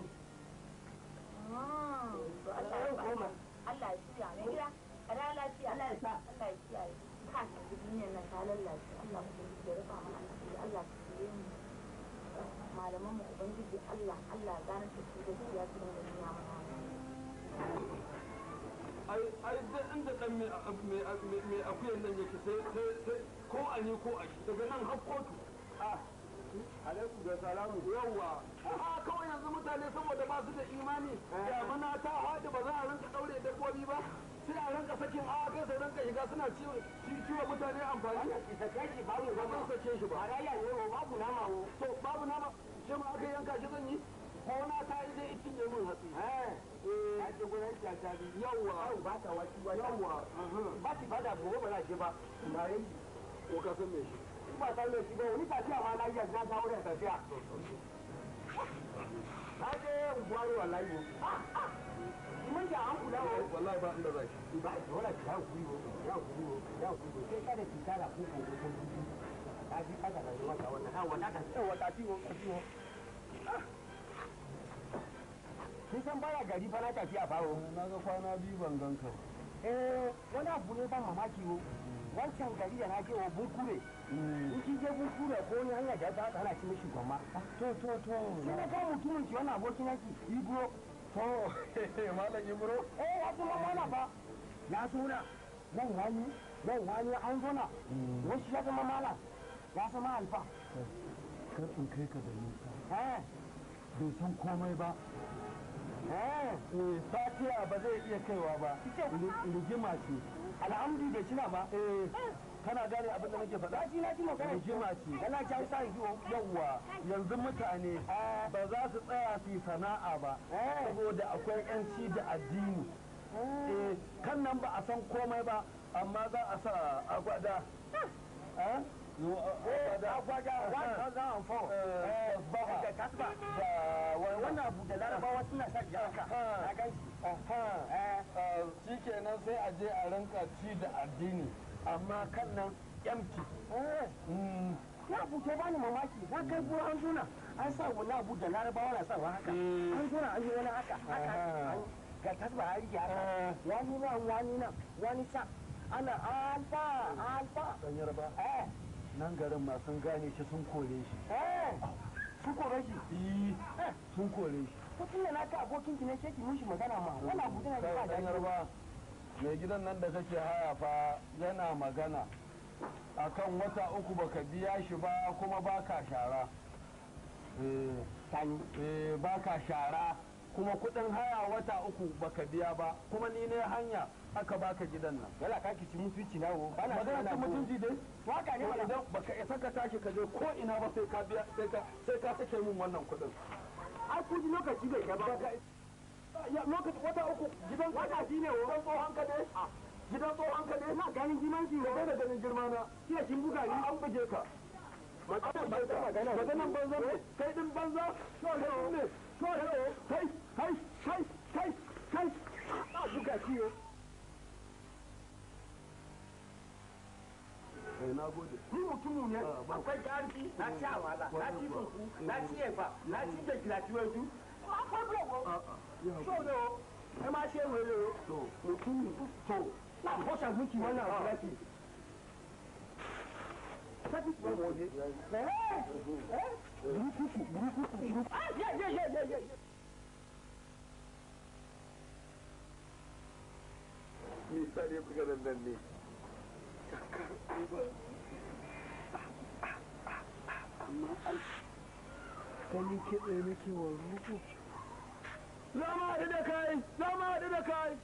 ne Allah ya koma Allah ya shirya mai gida a da lafiya Allah ya sa Allah ya kiyaye ka ta duniyar nan ta lallace Allah ku ya rufa mana asiri Allah ku shirye mu malaman mu ubangiji Allah Allah ya gane da su gaskiya su dinga nuna mana ai ai duk inda dan mai mai mai akuyan nan yake sai sai sai ko a ni ko a shi daga nan har kotu ah alaikum da salamu yawwa a kawai yanzu mutane saboda ba su da imani damuna ta haɗu ba za a rinka ɗaure dabbobi ba sai a rinka sakin a kai sai rinka shiga suna ciwo ciwo mutane amfani sake shi babu ba zan sake shi ba a babu nama to babu nama shi ma aka yanka shi zan yi ko na ta yi dai itin min hatsi eh a ce gurin kyata bi yawa ba ta waki ba yawa ba ti fada gobe ba za ki ba na yi ko ka san me shi ba san me shi ba wani tafiya ma na yi na ta wurin tafiya na je gwaro wallahi ko mun ja an kula wa wallahi ba inda zai ba dole ka ku yi ya ku yi ya ku yi sai kada ki kara ku ko ko ta ji kada da wata wannan ha wata ta wata ti wo ka ti wo Kin san baya gari fa na tafi a faro. Na ga kwana biyu ban gan ka. Eh, wani abu ne ban mamaki wo. Wancan gari da na je wa bunkure. In kin je bunkure ko wani hanya da ta hana shi mishi gwamma. To to to. Sai na ga mutumin ki wannan abokin yaki Ibro. To, malam Ibro. Eh, ya kuma mana fa. Ya suna. Nan wani, nan wani an zona. Wasu ya zama malam. Ya zama alfa. kar in kai ka da nisa Eh, bai san komai ba eh. eh fatiya ba zai iya kaiwa ba Ri- rigima ce Alhamdu da shina ba. eh kana gane abin da nake faɗa ji na ji magana rigima ce kana ci hausa yanzu yawwa yanzu mutane ba za su tsaya su yi sana'a ba saboda akwai yanci da addini eh kan nan ba a san komai ba amma za a sa agwada eh agwada za a fo baha da kasba da wannan abu da larabawa suna sa jaka na gan shi kenan sai a je a rinka ci da addini amma kan nan empty na abu ke bani mamaki na kai buwa an zuna an sa wani abu da larabawa na sa wa haka an zuna an yi wani haka haka ga tasba a rike haka wani nan wani nan wani sa ana alfa alfa dan yarba nan garin ma sun gane shi sun kore shi sun kore shi sun kore shi mutum da naka abokin ki ne ke ki mushi magana ma wani abu tana da ba dan yarba mai gidan nan da kake haya fa yana magana akan wata uku baka biya shi ba kuma baka shara eh tani eh baka shara kuma kudin haya wata uku baka biya ba kuma ni ne hanya aka baka gidan nan yala ka kici mutunci na wo bana magana ta mutunci dai waka ne to mana idan baka isa ka tashi ka je ko ina ba sai ka biya sai ka sai ka sake min wannan kudin ai ku ji lokaci bai kai ba ya lokaci wata uku gidan wata shi ne wo gidan tsohon ka ne gidan tsohon ka ne na ganin girman shi ka wo da ganin girma na kina kin buga ni an buge ka maganan banza maganan banza ne kai din banza to ne to ne kai kai kai kai kai a buga shi yo eh na gode ni mutumin ne akwai jarfi na ci amala na ci fufu na ci efa na ci da kilatiwaju akwai blogo so ne o ẹ máa ṣe wèrè o mutumin to na fọ́ṣà gúnki wọn náà fúlẹ́tì sẹ́tì tó wọ̀ ní ẹ́ ẹ́ burúkú burúkú burúkú ah yẹ yẹ yẹ yẹ yẹ. ni sare buga nan nan ne amma ai ganin kitse nake wa ruku za mu haɗu da kai za mu haɗu da kai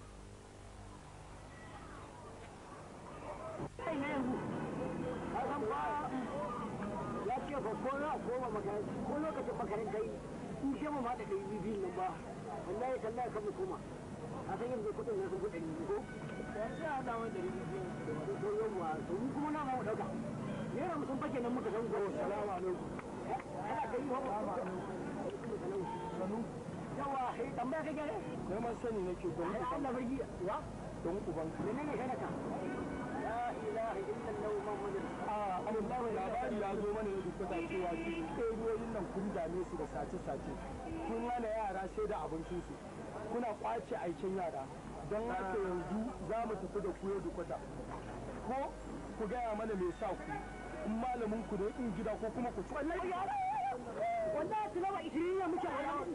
kai ne yanzu ka san ba ya ce ba ko na koma makaranta ko lokacin makaranta yi in ce mu ma da ɗari biyu nan ba wallahi tallahi kan mu koma a san yanzu kuɗin ne sun kuɗin ko yanzu ya haɗa wani ɗari biyu da to yawwa to mu kuma na ma mu ɗauka naira mu sun fake nan muka san ko salamu alaikum ana kai wa ba sanu yawa sai tambaya kake ne neman sani nake don ai Allah bai yi wa don ubanka menene kai naka la ilaha illallah muhammadur a Allah labari ya zo mana da duka cewa cikin ɗoriyoyin nan kun dame su da sace-sace kun hana yara sai da abincinsu kuna kwace aikin yara don haka yanzu za mu tafi da ku yau dukwata ko ku gaya mana me sa ku in malamin ku da in gida ko kuma ku ci wallahi yara wallahi tilawa ishirin muke wallahi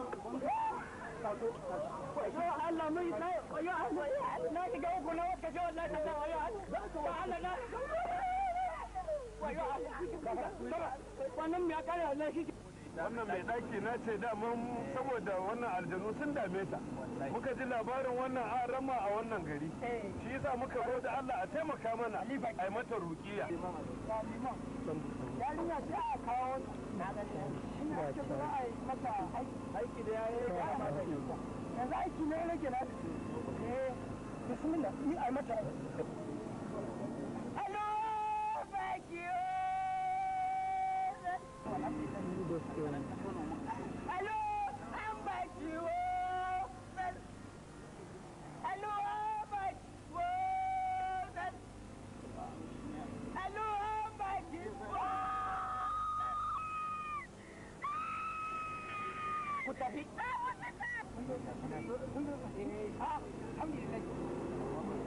wayo Allah mai na wayo Allah na shiga uku na wata ce wallahi ta wayo Allah na wayo Allah wannan me ya kare Allah shi wannan mai ɗaki na ce daman saboda wannan aljanu sun dame ta muka ji labarin wannan an rama a wannan gari shi yasa muka zo da Allah a taimaka mana a yi mata rukiya yarinya sai a kawo na ga ina ce za a yi mata aiki da yayi yanzu aiki ne nake na eh bismillah ni a yi mata hello thank you hello i'm back you hello i'm back hello i'm back you ku tafi ah alhamdulillah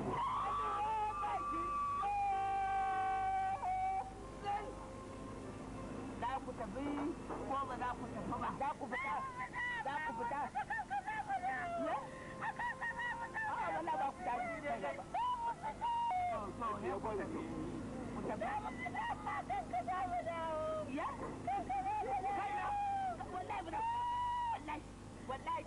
za ku tafi ko ba za ku tafi ba za ku fita za ku fita ya a wala ba ku tafi ne ba to ne ko da ku tafi ya wallahi ba wallahi wallahi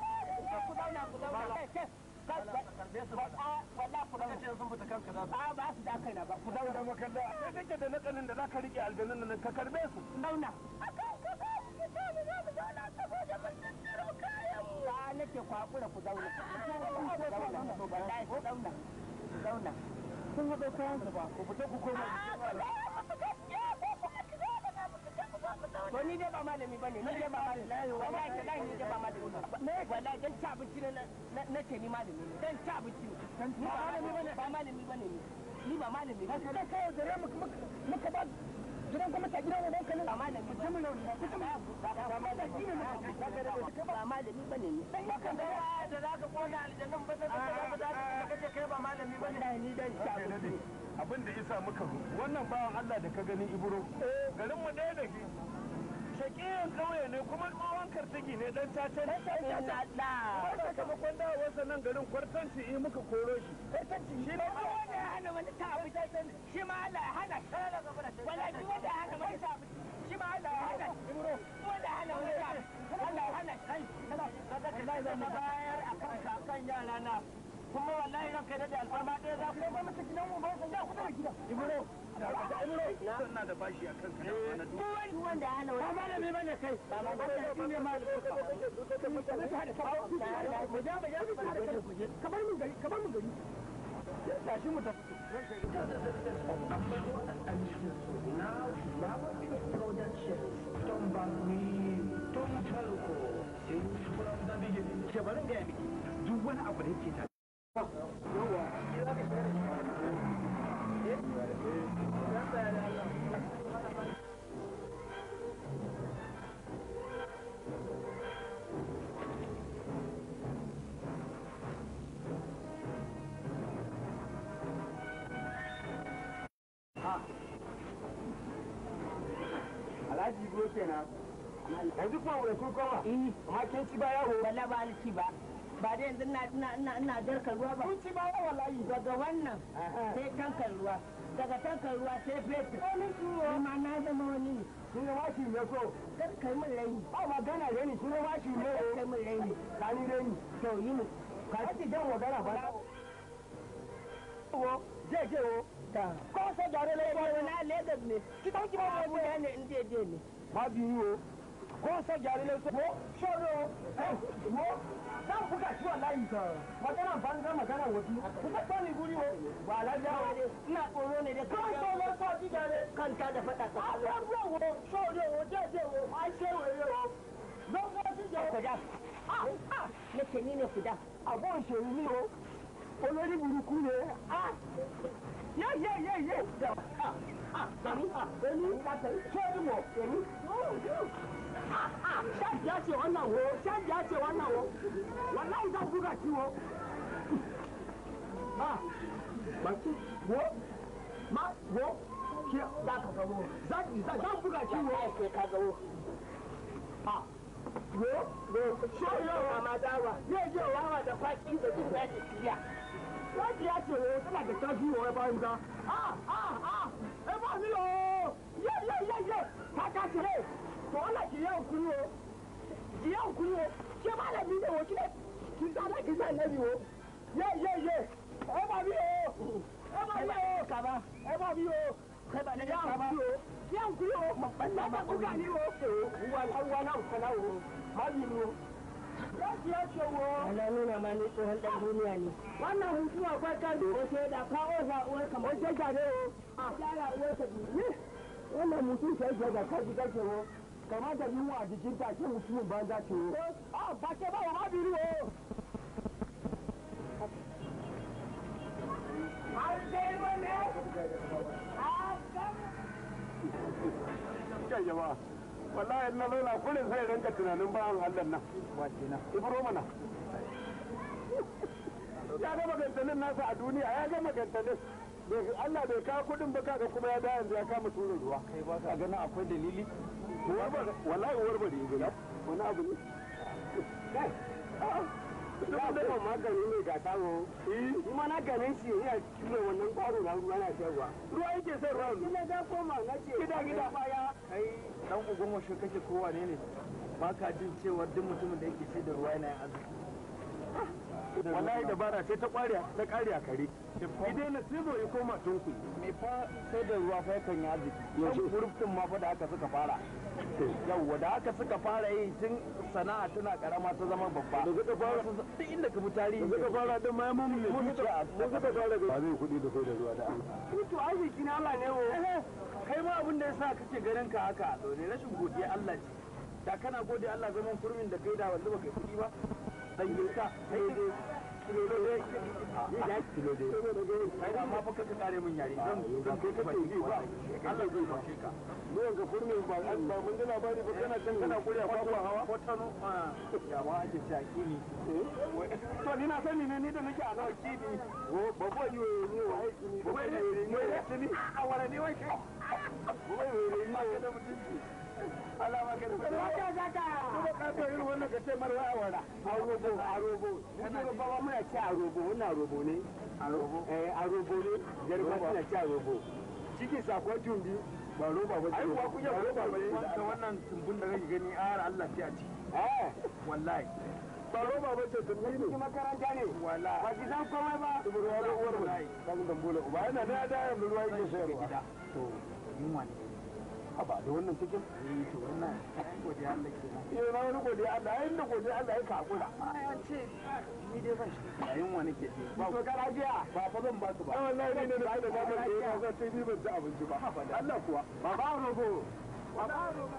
ku zauna ku zauna wallahi ku zauna a ba su su da kai na ba ku da zauna makalla sai kake da nakalin da zaka rike aljanun nan ka karbe su zauna akan ku za ku fita da za mu zauna saboda mun tattaro kayan mu ba nake ku hakura ku zauna ku zauna wallahi ku zauna ku zauna sun haɗo kayan su ba ku fita ku koma to ni dai ba malami bane ni dai ba malami wallahi wallahi ni dai ba malami ba wallahi dan ci abinci ne na na ce ni malami ne dan ci abinci ne ni ba malami bane ba malami bane ni ni ba malami bane kai kai da muka muka ba gidan kuma ta gidan uban ka ne ba malami ba mutum ne mutum ba malami ne ba malami bane ni dan kan da da zaka kona aljannan ba sai ka da kace kai ba malami bane ni dan ci abinci abin da isa muka zo wannan bawan Allah da ka gani ibro garin mu ɗaya da shi shakiyan kauye ne kuma tsohon kartigi ne dan caca ne kuma sakamakon dawowarsa nan garin kwartanci yi muka koro shi shi ne ba wanda ya hana wani ta abu shi ma Allah ya hana wala shi wanda ya hana wani ta abu shi ma Allah ya hana wanda ya hana wani ta abu Allah ya hana kai wallahi zan bayar a kan kakan yara na kuma wallahi ranka da alfarma ɗaya za ku ba masa gidan mu ba san ya kuɗa gidan ibro ina da bashi a kanka na kwana duk duk wanda ya hana wani ba malami bane kai ba malami shi ne malami mu ja mu ja ka bar mun gari ka bar mun gari tashi mu tafi Shabarin gaya miki duk wani abu da yake ta Alhaji go kenan. Yanzu kuma wani kun koma? Amma kin ci ba yawo. Balla ba ni ci ba. Ba da yanzu ina ina ina ina darkar ruwa ba. Kun ci ba yawo wallahi. Daga wannan sai tankar ruwa. Daga tankar ruwa sai fetur. Wani ciwo. ma na zama wani ne. Shi ne washi ne so. Kar kai min raini. Ba magana raini shi ne washi ne. Kar kai min raini. Kani raini. To yi mu. Ka ci dan magana ba. Wo, je je wo. Ta. Ko sai jare Lagos. Na Lagos ne. Ki dauki ba mu ne in je je ne. Ma biyu wo. ko sa gyare ne so shoro eh wo dan buga shi wallahi ka magana banza magana wadi kuka tsani guri wo ba la ja ina tsoro ne da kan tsoro ko ji gyare kan ta da fada ka a ruwa wo shoro wo je je wo a shewe wo don ga ji gyare kuda ah ah ne ke ni ne kuda abon shewe ni wo olórí burúkú ne ah ye ye ye ye ah ah èmi èmi sọ́ọ́dún wọ̀ èmi shaji ya ce wannan wo shaji ya ce wannan wo wallahi zan buga shi wo ma baki wo ma wo ki za ka ga wo zan zan buga shi wo sai ka ga wo ha wo wo shoyo wa ma dawa zai je wawa da kwaki da jin daɗi tiya shaji ya ce wo tana da tafi wo ya bayan ga ah ah ah eh ba ni yo ye ye ye ye ta ta ce to Allah ki yau kuri wo ki yau kuri wo ke malami ne wo kile ki sa da ki sa nabi wo ye ye ye e ba bi o e ba bi o kaba e ba bi o kai ba da ya kaba o ya kuri wo babban na ba kuka ni wo wa wa na kana wo ma bi wo ya ki ya ce wo ana nuna ma ni tsohon dan duniya ne wannan hutu akwai kan ko sai da kawo sa uwar kamar sai ga ne o a yara uwar ka ni wannan mutum sai ga da kaji kake wo kamata yunwa a jikin ta ce mutumin banza ce wo. A ba ke ba wa ma biri wo. kai jama'a wallahi na zauna kullum sai ranka tunanin bawan Allah nan wace na ibro mana ya ga magantanin nasa a duniya ya ga magantanin Allah bai kawo kudin ba kaga kuma ya da yanzu ya kama turin ruwa kai ba ka ganin akwai dalili wallahi uwar bari gida wani abu ne kai duk da ban magani ne ga tawo shi ma na ganin shi yana cikin wannan kwaro na ruwa na sayarwa ruwa yake sayarwa ina ga koma na ce gida gida baya kai dan ugun washe kake kowa ne ne ba ka jin cewa duk mutumin da yake sai da ruwa yana yin arziki wallahi dabara sai ta kware ta kare a kare idan na sizo ya koma tunku me fa sai da ruwa fa yakan yi arziki yaushe gurufin ma fa da aka suka fara yawwa da aka suka fara yi tun sana'a tana karama ta zama babba da suka fara duk inda ka bi tarihi da suka fara din ma mun mun suka mun suka fara ba zai kudi da sai da ruwa da Allah to arziki na Allah ne wo kai ma abin da yasa kake ganin ka haka to ne rashin godiya Allah ce da kana gode Allah zaman kurmin da kai da wanda baka yi kudi ba dan girka kai dai kilo dai ya kilo dai kai da ma fa ka kare min yare zan zan kai ka bai ba Allah zai fashe ka ruwan ga kurmin ba an ba mun da labari ba kana can kana kuriya ba ko hawa ko tano ya ma ake ci akini to ni na sani ne ni da nake a nawa kini ba ko yi ne wa aiki ni ba wai ko ne a wala ne wai kai wai wai ne da mutunci Allah ma kada kada Zaka zaka. kuma ka to irin wannan ka ce mar waya wala a robo a robo kana ba ba muna ci a robo wannan robo ne a robo eh a robo ne garba suna ci a robo ciki sakon tumbi ba roba ba ai kuwa kuya roba ba ne wannan tumbun da kake gani a Allah sai a ci eh wallahi ba roba ba ce tumbi ne makaranta ne wallahi ba ki san komai ba ruwa da uwar ba kan dan bola uba yana da da yanzu ruwa yake sayarwa to yunwa ne haba da wannan cikin eh to wannan godiya Allah kenan eh na wani godiya Allah yayin da godiya Allah ya kakura ya ce ni dai zan shi da yunwa nake ji ba to kana jiya ba fa zan ba su ba wallahi ne ne da da ba da ya za ta yi ban ci abinci ba Allah kuwa ba ba rogo ba ba rogo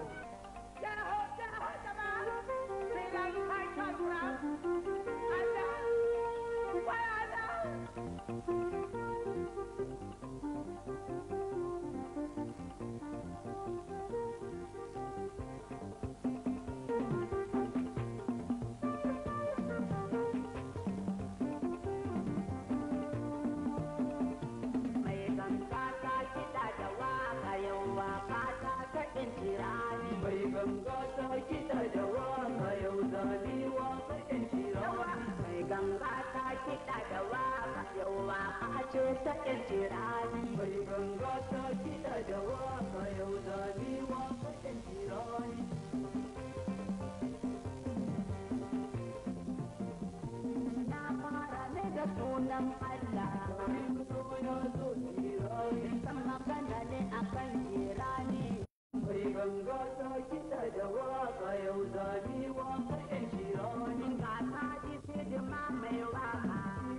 mai ganga ta kiɗa da waka yau waka ta kaɗin tirani mai ganga ta kiɗa da waka yau zabi waka ɗin tirani mai ganga ta kiɗa da waka yau waka ce ta ɗin tirani mai ganga ta kiɗa da waka yau zabi waka ɗin tirani na fara ne da sunan Allah san magana ne akan jirani mai ganga ta kiɗa da waka yau zabi waka ɗan jirani ga ta ji sidima mai waka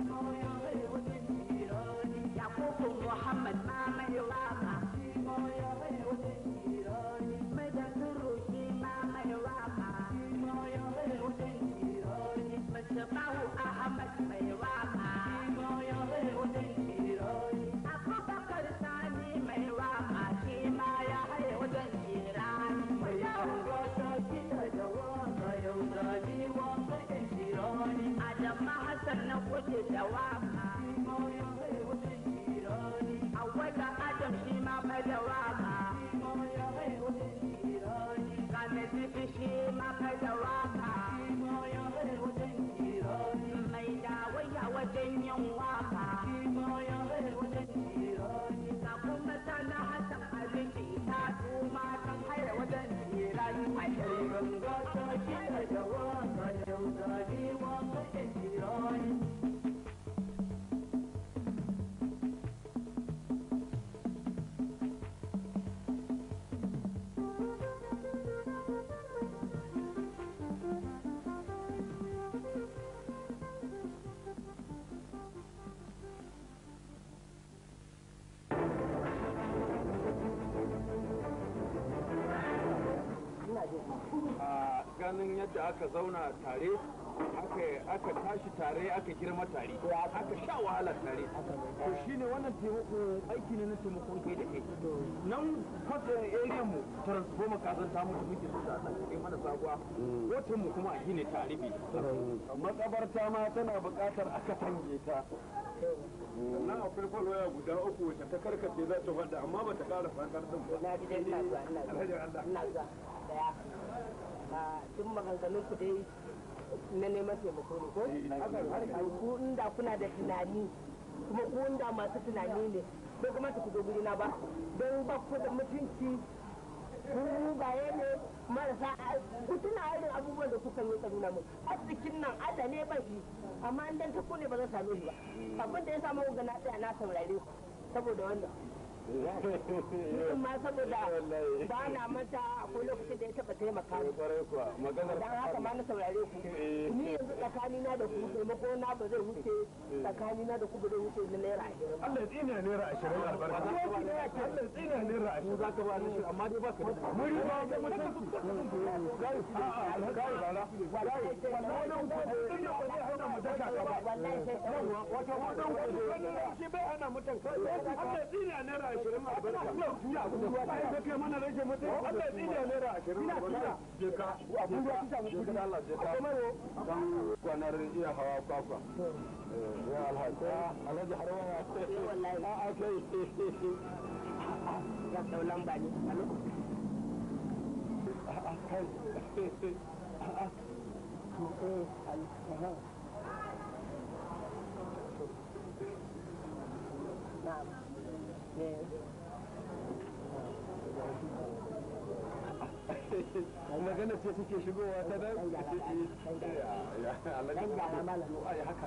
yakubu muhammad ma mai waka mai da suruki ma mai waka Mustafahu Ahmad mai waka Abubakar Sani mai waka shi ma ya haye wajen jirani mai ganga ta kiɗa da waka yau zabi waka ɗan jirani Adama Hassan na kuɗi da waka Awwala Adam shi ma mai da waka Kane Zifi shi ma mai da waka Mai dawaya wajen yin waka Ga kuma sana Hassan Aliki ta tuma kan haye wajen jirani a yau ganga ta kiɗa da waka yau zabi waka ɗan jirani a ganin yadda aka zauna tare aka aka tashi tare aka girma tare aka sha wahala tare to shine wannan taimako aiki ne na taimakon kai da kai nan kwata area mu transformer kasan ta mutu muke so da Allah kai mana sabuwa watan mu kuma a gine ta rufe makabarta ma tana buƙatar a katange ta sannan akwai falwaya guda uku wacce ta karkace za ta faɗa amma ba ta ƙara faɗar ɗin ba na ji dai ina zuwa ina zuwa Alhaji Allah ina zuwa daya a duk maganganun ku dai na neman taimako ne ko Ai, ku inda kuna da tunani kuma ku inda masu tunani ne bai kamata ku zo guri na ba don ba ku da mutunci ku mugaye ne marasa ku tuna irin abubuwan da kuka yi ka nuna mun arzikin nan Allah ne ban shi amma in dan ta kone ba zan same shi ba abin da ya samu ga na tsaya na saurare ku saboda wannan Mutum ma saboda ba na manta akwai lokacin da ya taba taimaka mu. kwarai kuwa maganar Dan haka ma na saurare ku. Ni yanzu tsakanina da ku taimako na ba zai wuce tsakanina da ku ba zai wuce na naira ashirin. Allah ya tsina naira ashirin albarka Allah ya tsina naira ashirin za ka ba ni shi amma dai ba ka da muri ba da mutunci gai a'a gai bala gai wannan wannan kudin da ba zai hana mu daka ka ba Wallahi sai yawa wata wannan kudin wannan shi bai hana mutan Allah ya tsina naira ashirin albarka ya ba ya kai mana rage mutunci Allah ya tsina naira ashirin albarka je ka abun da kika mu kudin Allah je ka dan kwanar iya hawa kwakwa ya alhaji alhaji harwana wallahi a kai ya dau lamba ne. Alo? Na'am. Eh. magana ce suke shigowa ta nan Dan gyara malam. ai haka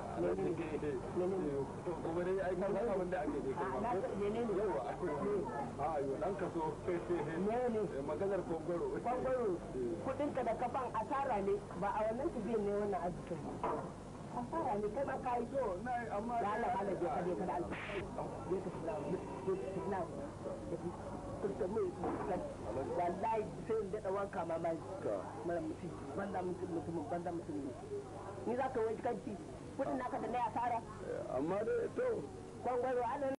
kuma dai ai kan abin da ake A na ta ne ne. yawa a yo dan kaso maganar kongoro Kwangwaro kudinka da kafan asara ne ba a wannan tafiyan ne wannan arzikin ba. Asara ne kai ma ka yi so. na amma Da Allah ba na je ka je ka da Allah. Je ka fila. Je ka fila. Kuka mai wallahi sai in daɗa wanka mamaki. Mara mutum banda mutum mutumin banda mutum ne. Ni za ka wani kanti kudin naka da na asara. amma dai to Kwangwaro anan